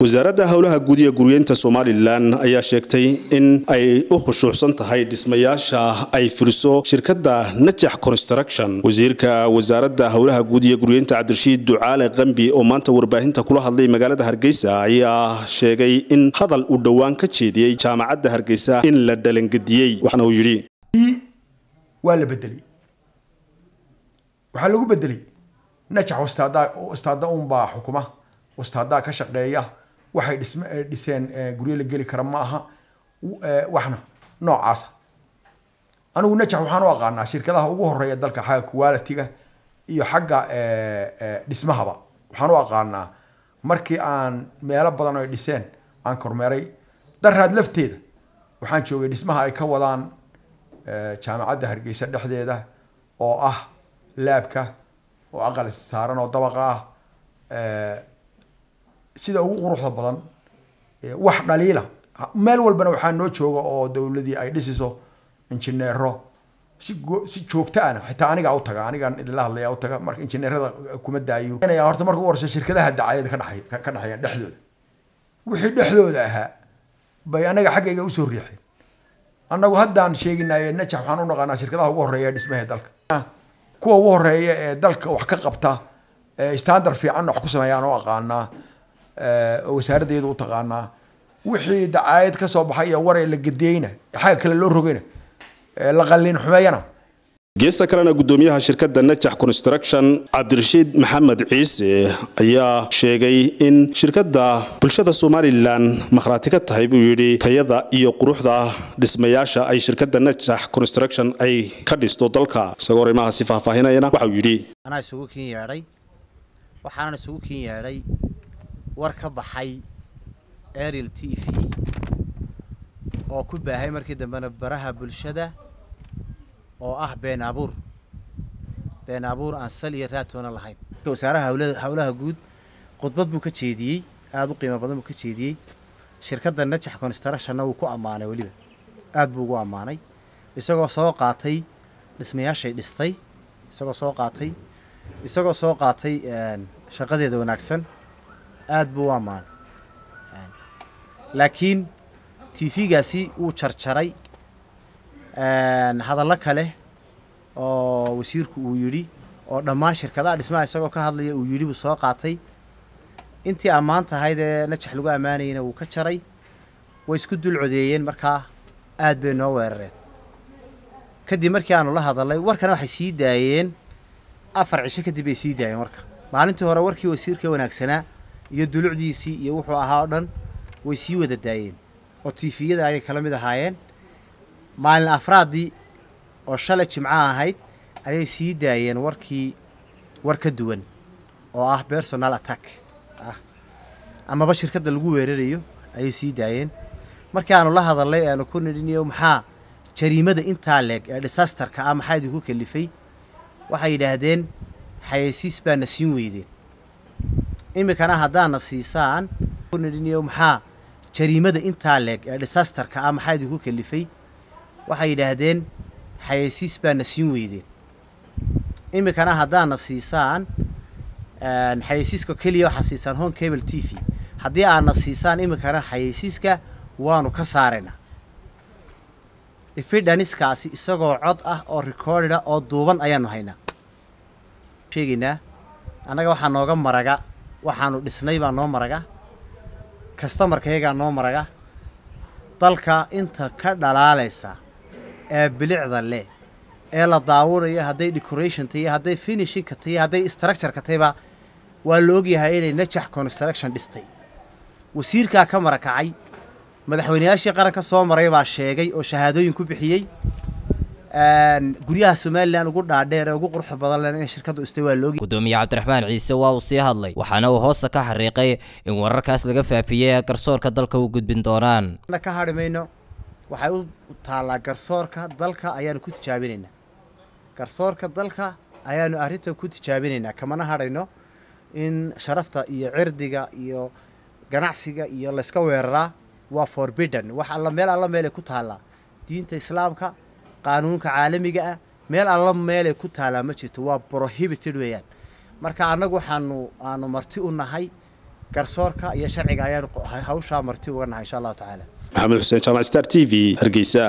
wasaaradda howlaha guud iyo guryeynta somalilan ayaa sheegtay in ay u khushuucsan tahay dhismayaasha ay furiso shirkadda najax construction wasiirka wasaaradda howlaha guud iyo guryeynta cabdirashiid ducaale qambi oo maanta warbaahinta kula hadlay magaalada hargeysa ayaa sheegay in hadal uu dhowaan ka jeediyey jaamacadda hargeysa in la dhalangediyey waxna uu yidhi waa la bedelay waxaa lagu bedelay najax wastaada wastaada unbaa xukuma wastaadaa ka shaqeeya waxay dhism dhiseen guryo la geli kara ma aha waxna noocaasa anigu najax waxaan u aqaanaa shirkadaha ugu horeeya dalka xagga quality-ga iyo xagga dhismahaba waxaan u aqaanaa markii aan meelo badan ay dhiseen aan kormeeray daraad lafteeda waxaan joogay dhismaha ay ka wadaan jaamacadda hargeysa dhexdeeda oo ah laabka oo aqal saaran oo dabaqa ah sida ugu quruxda badan wax dhaliila meel walbana waxaa noo jooga oo dowladii ay dhisiso injineero si si joogto ana xitaa anigaa u taga anigaan idinla hadlaya u taga marka injineerada kuma daayo horta marka u horeysa shirkadaha dacayada ka dhexay ka dhexeeyaan dhexdooda wixii dhexdooda ahaa bay anaga xaggayga usoo riixeen annagu haddaan sheeginaye najax waxaan u naqaanaa shirkadaha ugu horeeya dhismaha dalka kuwa ugu horeeya ee dalka wax ka qabta standard fiicanna wax ku sameeyaan oo aqaanaa oo wasaaradda iyadu u taqaanaa wixii dacaayad ka soo baxay iyo war ee la gediyeyna xagga kale loo rogayna la qalliin xumeeyana geesta kalena gudoomiyaha shirkadda najax construction cabdirashiid maxamed ciise ayaa sheegay in shirkadda bulshada somalilan makhraati ka tahay buu yidhi tayada iyo quruxda dhismayaasha ay shirkadda najax construction ay ka dhisto dalka isagoo arrimahaasi faahfaahinayana waxauu yidhi anaa isugu kin yeedhay waxaanan isugu kin yeedhay war ka baxay ariel t v oo ku baahay markii dambena baraha bulshada oo ah been abuur been abuur aan sal iyo raatoona lahayn wasaaraha howlaha guud khudbad buu ka jeediyey aada u qiimo badan buu ka jeediyey shirkadda najax constructionna wuu ku ammaanay weliba aada buu ugu ammaanay isagoo soo qaatay dhismayaashay dhistay isagoo soo qaatay isagoo soo qaatay shaqadeeda wanaagsan aada buu u ammaanay laakiin t v-gaasi wuu jarjaray hadallo kale oo wasiirku uu yidhi oo dhammaan shirkadaha dhismaha isagoo ka hadlaya uu yidhi buu soo qaatay intii ammaan tahayd ee najax lagu ammaanayena wuu ka jaray way isku dul codeeyeen markaa aad bay noo weerareen kadib markii aanu la hadalnay warkana waxay sii daayeen afar cisho kadib bay sii daayeen warka maalintii hore warkii wasiirka wanaagsanaa iyo dulucdiisii iyo wuxuu ahaa oo dhan way sii wada daayeen oo tifiyada ayay kala mid ahaayeen maalin afraaddii oo shalay jimco ahayd ayay sii daayeen warkii war ka duwan oo ah personal attack ah amaba shirkadda lagu weerarayo ayay sii daayeen markii aanu la hadalnay aanu ku nidhiniyo maxaa jariimada intaa leeg ee disasterka ah maxaa idinku kalifay waxay yidhaahdeen xayeysiis baana siin weydeen iminkana haddaana siisaan ku nidhiniyo maxaa jariimada intaa leeg ee disasterka ah maxaa idinku kalifay waxay yidhaahdeen xayeysiis baana siin weydeen iminkana haddaana siisaan xayeysiiska keliya waxaa siisaan home cable t v haddii aadna siisaan iminkana xayeysiiska waanu ka saaraynaa ifidhaniskaasi isagoo cod ah oo recordida oo duuban ayaanu haynaa sheegaynaa annaga waxaa nooga maraga waxaanu dhisnay baa noo maraga kastamarkayagaa noo maraga dalka inta ka dhalaalaysa ee bilicda leh ee la daawanayo hadday decoration tahiyo hadday finishinka tahiyo hadday structureka tahiba waa la ogyahay inay najax construction dhistay wasiirkaa ka marakacay madaxweyneyaashii qaranka soo maray baa sheegay oo shahaadooyin ku bixiyey guryaha somalilan ugu dhaadheer ee ugu quruxda badan len in shirkaddu istay waa loogi gudoomiye cabdiraxmaan ciise waa uu sii hadlay waxaana uu hoosta ka xariiqay in wararkaas laga faafiyey ee garsoorka dalka u gudbin doonaan ka hadhi mayno waxay u taallaa garsoorka dalka ayaanu ku tijaabinaynaa garsoorka dalka ayaanu arrinta ku tijaabinaynaa kamana hadhayno in sharafta iyo cirdiga iyo ganacsiga iyo layska weeraraa waa forbidden wax alla meel alla meelay ku taallaa diinta islaamka qaanuunka caalamiga ah meel alla meelay ku taallaa ma jirto waa prohibited weeyaan marka annagu waxaanu aanu marti u nahay garsoorka iyo sharciga ayaan hawshaa marti uga nahay insha allahu tacaala maxamed xuseen jaamac star t v hargeysa